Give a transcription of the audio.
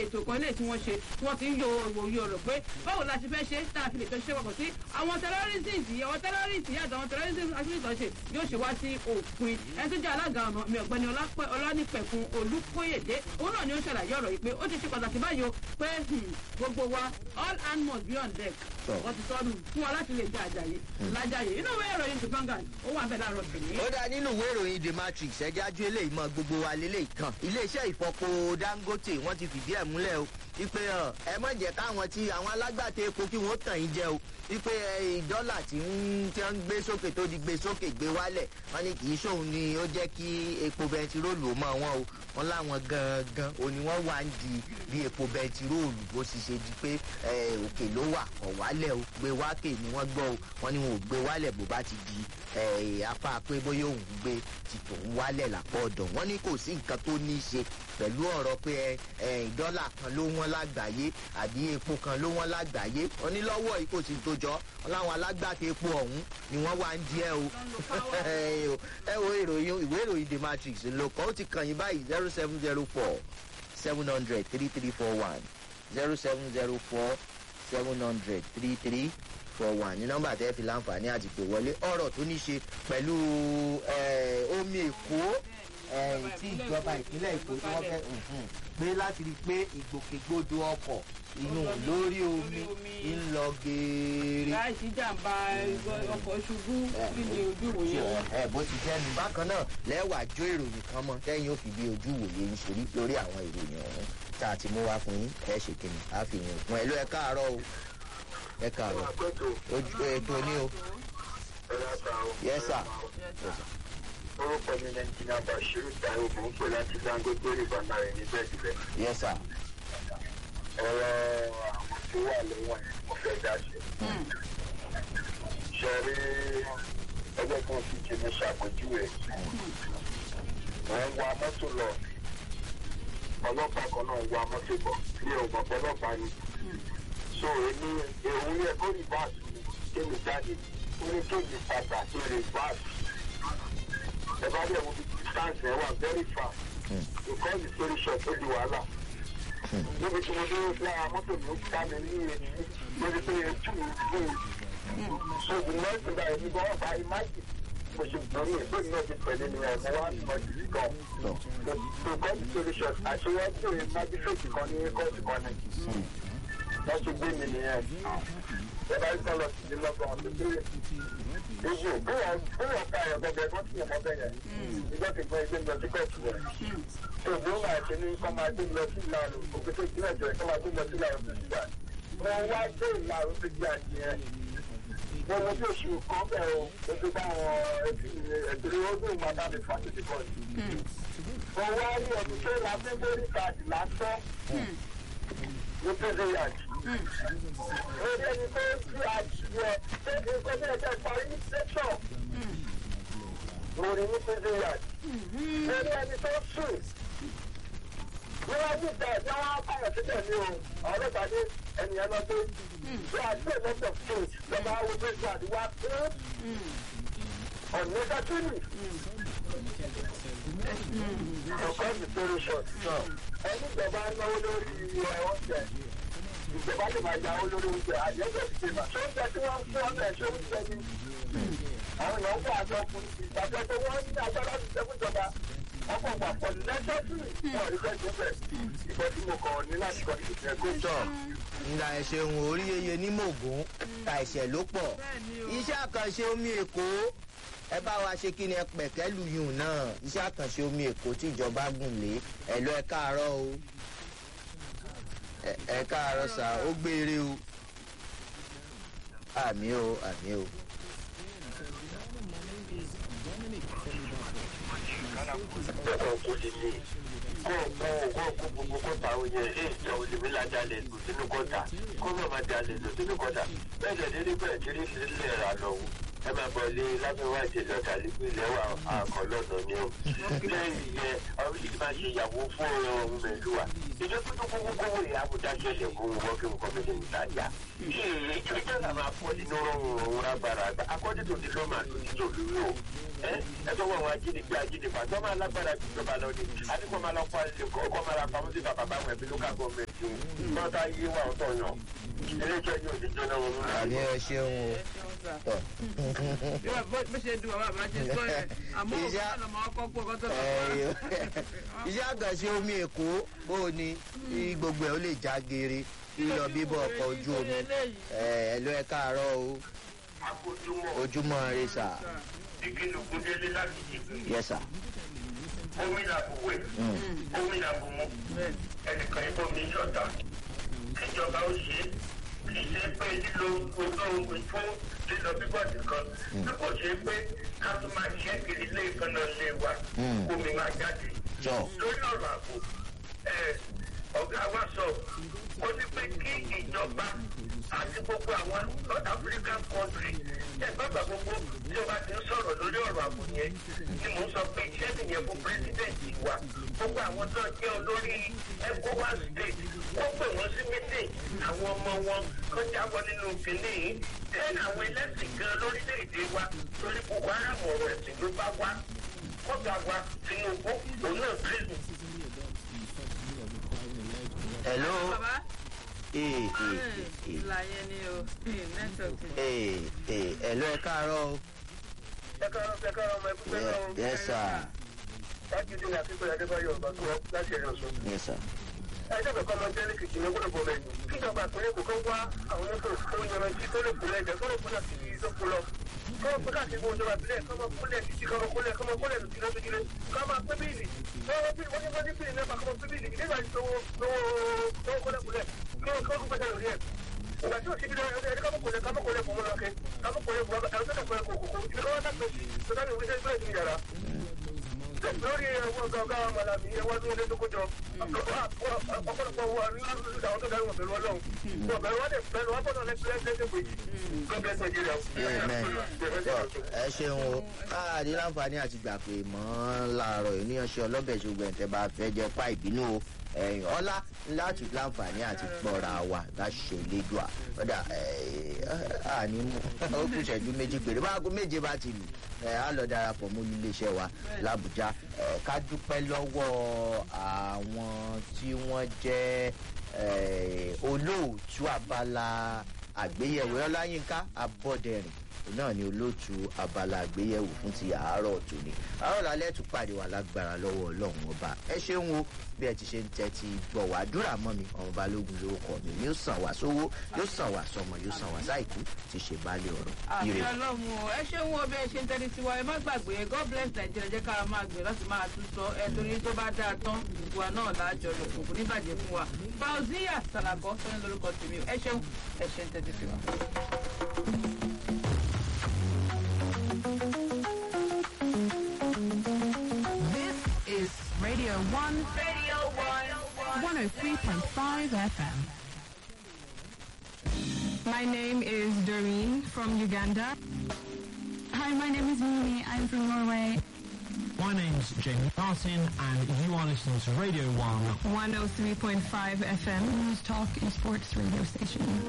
ètò kan lè tí wọ́n ṣe tí wọ́n ti ń yo òye ọ̀rọ̀ pé báwo la ṣe fẹ́ ṣe tá a fi lè fẹ́ ṣe papọ̀ sí àwọn terrorism yìí àwọn terrorism yìí àtàwọn terrorism activities ṣe yóò ṣe wá sí òpin ẹni tó jẹ́ alága ọ̀nà mi ọ̀gbẹ́ni ọlánìpẹ̀kun olùkóyèdè òun náà ni ó ṣàlàyé ọ̀rọ̀ yìí pé ó ti ṣe pàtàkì báyìí o pé gbogbo wa all hands must be on deck wọ́n ti sọ́nù fún wa láti lè jẹ àjàyè lájàyè inú ìwé ìròyìn the vanguard ó wà bẹ́ẹ̀ láàárọ̀ tèmi. ó dá nínú ìwé ìròyìn the matrix ẹjẹ́ ajú eléyìí mọ gbogbo wa lélẹ́yìí kan iléeṣẹ́ ìfọpo dangote wọ́n ti fìdí ẹ̀ múlẹ̀ o wípé ẹ mọ̀ jẹ́ káwọn tí àwọn alágbàtà epo kí wọ́n tàn yín jẹ o wípé dọ́là tí ń tí wọ́n ń gbé sókè tó di gbé sókè gbé wálẹ̀ wọ́n ní kì í ṣòun ni ó jẹ́ kí epo bẹntiróòlù ó mọ̀ wọ́n o wọ́n láwọn gangan o ni wọ́n wá ń di bí epo bẹntiróòlù bó sì ṣe di pé òkè ló wà kọ̀ wálẹ̀ o gbé wákè ni wọ́n gbọ́ o wọ́n ní wọn ò gbé wálẹ̀ bó bá ti di apá pé bóyá òun gbé ti tòun wálẹ̀ lápọ̀ ọ̀dọ̀ wọ́n ní kò sí nǹkan tó ní í ṣe pẹ̀lú ọ̀rọ̀ pé dọ́là kan ló wọ́n lágbàáyé àbí epo kan ló wọ́n lágbàáyé wọ́n ní lọ́wọ́ yìí kò sí tó jọ wọ́n láwọn alágbàtà epo ọ̀hún ni wọ́n wá ń díẹ̀ o ẹ wo ìròyìn ìwé ìròyìn the matrix ló kọ́ ó ti kàn yín báyìí zero seven zero four seven hundred three three four one zero seven zero four seven hundred three three four one ní nọ́mbà tẹ́ fi láǹfààní àti pè wọlé ọ̀rọ̀ tó ní ṣe pẹ̀lú omi èkó tí ìjọba ìpínlẹ̀ èkó tí wọ́n fẹ́ gbé láti rí i pé ìgbòkègbodò ọkọ̀ inú lórí omi ń lọ geere. láìsí jàǹbá ọkọ̀ ṣubú kí ni ojú wòye wọn. ẹ bó ti jẹ́ nu bákan náà lẹ́wàá jó ìròyìn kan mọ́ tẹ́yìn ó fi bí ojú wòye ń ṣe rí lórí àwọn ìròyìn ọ̀hún tá a ti mú wá fún yín ẹ ṣe kìnnì á fi yín òpin ẹ ló ẹ káàárọ̀ o ẹ káàárọ̀ ojú ètò ní o. yes sir. orúkọ mi ní ẹnjìnà bashiru taiwo mò ń pè láti dangote river nine ní bẹ́ẹ̀dìbẹ́. yes sir. ọ̀rọ̀ àwọn tó wà lẹ́wọ̀n yẹn mo fẹ́ dá sí. ṣe rí ẹgbẹ́ kan fi jìnnà ṣàpèjúwe. wọ́n ń wa mọ́tò lọ ọlọ́pàá kan náà ń wa mọ́tò bọ̀ ní ọgbọ̀n ọlọ́pàá ni. so èmi èwo yẹ kó rí báàsì mi kémi jáde ó ní kémi padà sí rí báàsì. ẹ bá dẹ̀ wo bí distance ẹ wà very far. because the story short ó di wàhálà. níbi tí mo dúró sí ara mọ́tò mi ó ká mi ní èyí lórí pé ojú mi gbé e. so the next thing that èmi gan ọba imagine mo ṣe gbórí ẹ̀ lónìí náà ti pẹ̀lú ni ẹ̀ mo wá mọ̀ sí gan. so because the story short àṣeyọjú magistrate kan ní kóòtù kan ní wọ́n ti gbé mi nìyẹn. Bẹ́ẹ̀ bá lọ sí ilé lọ́gbọ̀n ọ̀sẹ̀ tó yẹ. Èyí ò bóyá bóyá ọ̀ka ẹ̀ gbọ́dọ̀ ẹ̀gbọ́n tí ọmọ bẹ̀ yẹn. Ìjọ ti gbọ́ ẹgbẹ́ lọ sí kóòtù rẹ̀. Tó o bóyá máa ṣe ní kọ́ máa gbé lọ sí ìlànà òkúté ìpínlẹ̀ ìjọ kọ́ máa gbé lọ sí ìlànà tó ṣùgbà. Wọ́n wá gbé ìlànà tó di àdìyẹ. Wọ́n mú bí oṣù kan bẹ̀ o, oṣù báwọn ẹ̀dùnú ọdún ìgbàdá mi fásitì kọ́ Wọ́n wá rí ọdún tó la fẹ́ lórí káàdì lásán ní prison yard. Orí ẹni tó ti àjùyọ ṣé nǹkan bí ẹ̀jẹ̀ parí ní station. Orí ní prison yard. Orí ẹni tó sùn. Níwájú ìta ẹ̀jẹ̀ wọn á pààyàn síbẹ̀ ní o. Ọlọ́pàá ní ẹnìyẹn lọ pé ṣé àti ẹ̀mọ́tò fún ìjọba wo prison yard wá fún unnecessary. Ọ̀kan ìṣòro short. Ẹni ìjọba náwó lórí oúnjẹ ìjọba lè máa yáwó lórí oúnjẹ àyẹ̀wò ìgbìmọ̀ tó ń jẹ tí wọ́n ń fún ọ̀nà ẹ̀ṣọ́ oúnjẹ ni. àwọn èèyàn wà lọ fún ìgbàgbọ́ pé wọ́n ní agbára ti jẹ́ fúnjọba wọ́n kàn wà pọ̀ lẹ́sẹ̀sì wọn rí fẹ́ jẹ́ bẹ̀ ìbọn tí mo kàn ní láti kọ́ ìṣẹ̀ kó tọ nga ẹ̀ṣẹ̀ ń orí yeye ní mògùn ta ẹ̀ṣẹ̀ ló pọ̀ iṣẹ́ àkànṣe omi èkó ẹ bá wa ṣe kí ni ẹ pẹ̀kẹ́ lùyùn náà iṣẹ́ àkànṣe omi èkó tí ìjọba gùn lé ẹ̀ lọ ẹ káàárọ̀ o ẹ káàárọ̀ sá ó gbére o àmì o àmì o. ọkọ̀ kò lè lè kó kó kó kó gbogbo kọ́ta oyè ẹ̀ ìjà olèmí lajalè lò sínú kọ́ta kó má má jalè lò sínú kọ́ta bẹ́ẹ̀ dẹ̀ dédé bẹ́ẹ̀ kiri sí ilé ra lọ́wọ́ ẹ máa bọ̀ lé lábẹ́ wá ìṣẹ̀lẹ̀ ọ̀tà nípò ilẹ̀ wa àkọ́ lọ́nà ni o. lẹ́yìn ìyẹn ọ̀rọ̀ yìí máa ṣe ìyàwó fún ọ̀rọ̀ mẹ́lúwà. ìjọ tó tó kókó kówó ìyá àbújá ṣẹlẹ̀ fún wọn kí nǹkan fi lè mú tajà. ṣé ìjọ náà máa fọ́ nínú rọrùn òun agbára àgbà akọ́jú tó ti lọ́mà tó ti tó lórí o. ẹ ẹ sọ wọn àwọn ajínigbé ajínigbé àti ọmọ alágbára ju ìjọba lọ ni àdìpọ̀ máa lọ pa ọkọ̀ máa ra pamọ́ sí bàbá báwọn ẹbí lókà gọ́ọ̀mẹ̀ntì wọn tá yé wa ọ̀tọ̀ yàn ilé ìjọ yóò ti jóná wọn lórí. àní ẹ ṣeun o tọ. bí wàá bó bó ṣe dùn bàbá àbá ṣe sọ yẹn àmọ́ òkú Iṣẹ́- náà lọ́mọ ọkọ̀ pọ̀ kọ́tọ̀ Ẹyọ. iṣẹ́ àkànṣe omi èkó bó o ní kí gbogbo ẹ̀ ó lè já geere lílọ bíbọ̀ ọkọ̀ ojú omi ẹ̀ ẹ̀ ló ẹ káàárọ̀ o akójúmọ́ ojúmọ́ rẹ sà ìkìlùkùn délé láti jìbì yẹsà gómìnà buwé gómìnà bumú ẹnìkan ibò mi yọ̀tà kíjọba ó ṣe é kì í ṣe pé lílo olóògùn fún lílọ bíbọ̀ nìkan bí kò ṣe pé ká tún máa ṣe kiri ilé ìkànnà ilé wa Mm. omi máa jáde jọ lórí ọ̀rọ̀ ààbò ẹ̀, ọ̀gá wa sọ ó ní pé kí ìjọba àti gbogbo àwọn north african country ẹgbẹ́gbà gbogbo tí o bá ti ń sọ̀rọ̀ lórí ọ̀rọ̀ ààbò yẹn ni mò ń sọ pé iṣẹ́ nìyẹn fún president wa gbogbo àwọn tó jẹ́ olórí ecowas state wọ́n pè wọ́n sí meeting àwọn ọmọ wọn kó jábọ́ nínú kìnìún yìí tẹ́lẹ̀ àwọn ẹlẹ́sìn gan lórílẹ̀‐èdè wa torí boko haram ọ̀rọ̀ ẹ̀sìn ló bá wá kọ́gà wa tinubu òun náà kírìsì hello bàbá ee ee ee ìlà yẹn ni o nẹ́tọ̀ọ̀kì. ee ee hello ẹ káàárọ̀ o ẹ̀kọ́rọ̀ ẹ̀kọ́rọ̀ ọmọ ẹ̀kú pẹ̀lú ọ̀hún yẹsà lájúdé ní akíkọ̀ọ́ adébáyọ̀ ọ̀gbà tó láti ẹ̀rọ sọ. yẹsà ẹjọ́ bẹ̀kọ́ ọmọ jẹ́ lẹ́kìtì ní gbọ́dọ̀ bọ̀lẹ̀ kíjọba àpẹẹrẹ kò kọ́ wá àwọn oníkó tó yanrantí tó lè kúlẹ̀ ẹ̀jẹ̀ tó lè kúlẹ̀ sí ìdókò lọ. kọ́ kó káàkiri gbogbo ìjọba ìbílẹ̀ kọ́ máa kúlẹ̀ títí kọ́ máa kúlẹ̀ kọ́ máa kúlẹ̀ lòdì lọ́dún jílẹ̀ kọ́ máa pé bíìlì wọ́n bí wọ́n ní wọ́n ní bíìlì náà kọ́ máa pé bíìlì nígbà tí lówó lówó kúlẹ̀ kúlẹ̀ kí wọ́n kọ́ kó pẹ́sẹ̀ lórí ẹ̀. ìgbà tí òsibí náà ẹni kọ́ mọ̀kúlẹ̀ kọ́ mọ̀kúlẹ̀ fún mọ́lọ́kẹ́ kọ́ mọ̀kúlẹ̀ fún ẹ̀rọ tó dàgbà kòkòkò ibi kọ́ wọ́n dàgbà tó dàgbà ìwé sẹ́yìn bẹ́ẹ̀ ní yàrá lórí ẹwọ gàgà ọmọlàbí ẹwọ tó lé lókojọ ọ̀pọ̀lọpọ̀ wọ nílùú àwọn tó dárí wọn pẹ̀lú Ọlọ́run wọn bẹ̀rù wọn dẹ bẹ̀rù wọn bọdọ lẹgbẹrẹ lẹgbẹrẹ God bless Nigeria. amen tọ ẹ ṣeun o káàdì láǹfààní àti gbà pé mọ́ láàárọ̀ yìí níyanṣẹ́ ọlọ́bẹ̀ ṣùgbọ́n ẹ̀ bá fẹ́ jẹ́ pa ìbínú o ẹ̀yìn ọlá láti láǹfààní àti gbọ́ra wa láṣẹ ìlédùá ọ̀dà àní mú ó kù ṣẹ́jú méjì péré bá aago méje bá ti lù ẹ̀ á lọ darapọ̀ mọ́ iléeṣẹ́ wa làbújá ẹ̀ ká dúpẹ́ lọ́wọ́ àwọn tí wọ́n jẹ́ ẹ̀, olóòtú abala àgbéyẹ̀wò ọláyínká abọ́dẹrìn òun náà ni olóòtú abala àgbéyẹ̀wò fún ti àárọ̀ tòní àárọ̀ lálẹ́ tún pàdé wà lágbára lọ́wọ́ ọlọ́run ọba ẹ ṣeun o bí ẹ ti ṣe ń tẹ́tí gbọ̀ wá dúrà mọ́ mi ọmọ balógun lórúkọ mi yóò sàn wá sówó yóò sàn wá sọmọ yóò sàn wá sáìkú ti ṣe baálé ọ̀rọ̀ àmì ire. ọlọ́run o ẹ ṣeun wo bí ẹ ṣe ń tẹ́lẹ̀ tiwa ẹ má gbàgbé god bless nàìjíríà jẹ́ ká máa gbé láti máa tún sọ ẹ torí tó bá dáa tán ìwà náà láàjọ lò kò ní bàjẹ́ fún wa fauziya salabọ sọyìn lórúkọ tèmi o ẹ ṣeun ẹ ṣe ń tẹ́tí tiwa. This is Radio 1. Radio 1. 103.5 FM. My name is Doreen from Uganda. Hi, my name is Mimi. I'm from Norway. My name's Jamie Martin, and you are listening to Radio 1 103.5 FM. News Talk and Sports Radio Station.